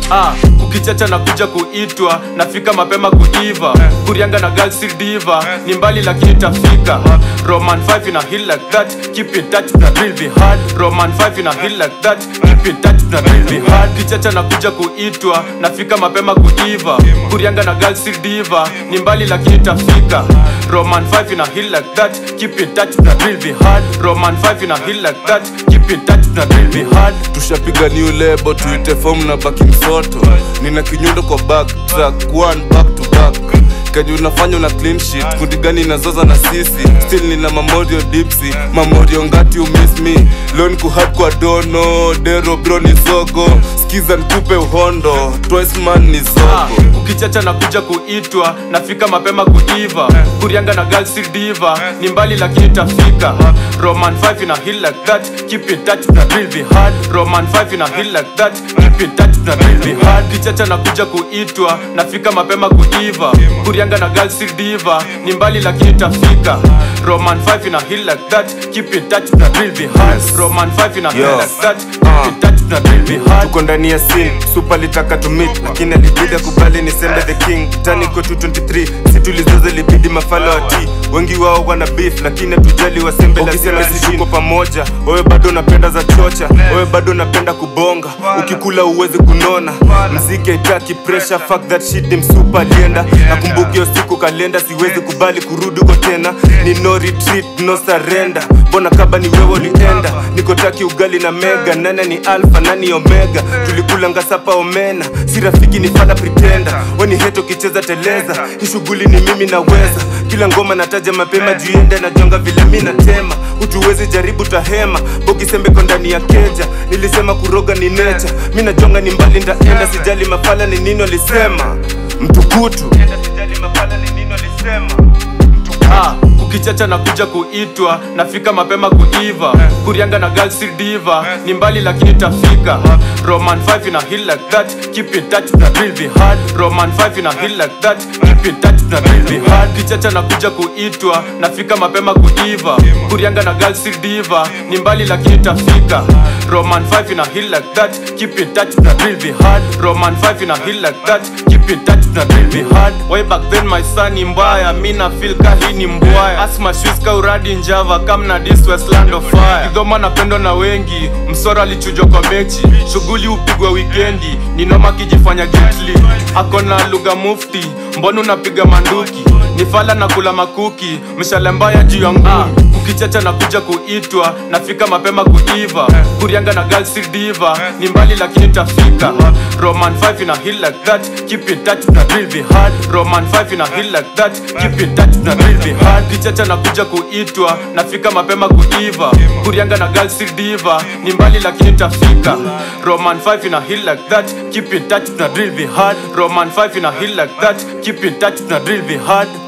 ah, kukichacha na kuja kuitwa nafika mapema kuiva kurianga na girl si diva ni mbali lakini tafika roman 5 ina hill like that keep in touch na real be hard roman 5 ina hill like that keep in touch na real be hard kichacha na kuja kuitwa nafika mapema kuiva kurianga na girl si diva ni mbali lakini tafika roman 5 ina hill like that keep in touch na real be hard roman 5 ina hill like that keep in touch na real be hard tushapiga new lebo tuite form na baki msoto nina kinyundo kwa back track one back to back kenye unafanya una clean sheet kundi gani inazoza na sisi still nina mamorio dipsi mamorio ngati you miss me lon kuhap kwa dono dero bro ni zogo skiza nkupe uhondo twice man ni Ah, zogo ukichacha na kuja kuitwa nafika mapema kuiva kurianga na girl si diva ni mbali lakini tafika roman 5 ina hill like that keep in touch na real be hard roman 5 ina hill like that keep in touch na real be hard kichacha na kuja kuitwa nafika mapema kuiva kurianga na girl si diva ni mbali lakini tafika roman 5 ina hill like that keep in touch na real be hard roman 5 ina hill Yo. like that keep in touch na real be hard tuko ndani ya sin super litaka to meet lakini alibidi kubali ni sembe the king tani ko 223 si tulizoze libidi mafala wa t wengi wao wana beef lakini hatujali wasembe lazima sisi tuko pamoja wewe bado unapenda za chocha wewe bado unapenda kubonga ukikula uwezi kunona mziki haitaki pressure fuck that shit ni msupa alienda nakumbuka hiyo siku kalenda siwezi kubali kurudi uko tena ni no retreat no surrender mbona kaba ni wewe ulienda niko taki ugali na mega nane ni alfa nani omega tulikula ngasapa omena si rafiki ni fala pretenda weni heto kicheza teleza hii shughuli ni mimi naweza kila ngoma nataja mapema juiende najonga vile mi natema utuwezi jaribu tahema bogisembeko ndani ya keja nilisema kuroga ni necha mi najonga ni mbali ndaenda sijali mafala ni nini walisema mtukutu sijali mafala ni nini walisema Ah, kukichacha na kuja kuitwa nafika mapema kuiva kurianga na girl si diva ni mbali lakini tafika roman 5 ina hill like that keep in touch na real be hard roman 5 ina hill like that keep in touch na real be hard kichacha na kuja kuitwa nafika mapema kuiva kurianga na girl si diva ni mbali lakini tafika roman 5 ina hill like that keep in touch na real be hard roman 5 ina hill like that keep in touch na real be hard way back then my son ni mbaya mi na feel ka hii ni mbwaya asma shoes ka uradi njava kam na this westland of fire kidhoma napendwa na wengi msoro alichujwa kwa mechi shughuli upigwa wikendi ninoma kijifanya gently akona lugha mufti mbona unapiga manduki ni fala na kula makuki mshale mbaya juu ya nguu ukichacha na kuja kuitwa nafika mapema kuiva kurianga na girl si diva ni mbali lakini tafika roman 5 ina hill like that keep in touch na real be hard roman 5 ina hill like that keep in touch na real be hard kichacha na kuja kuitwa nafika mapema kuiva kurianga na girl si diva ni mbali lakini tafika roman 5 ina hill like that keep in touch na real be hard roman 5 ina hill like that keep in touch na real be hard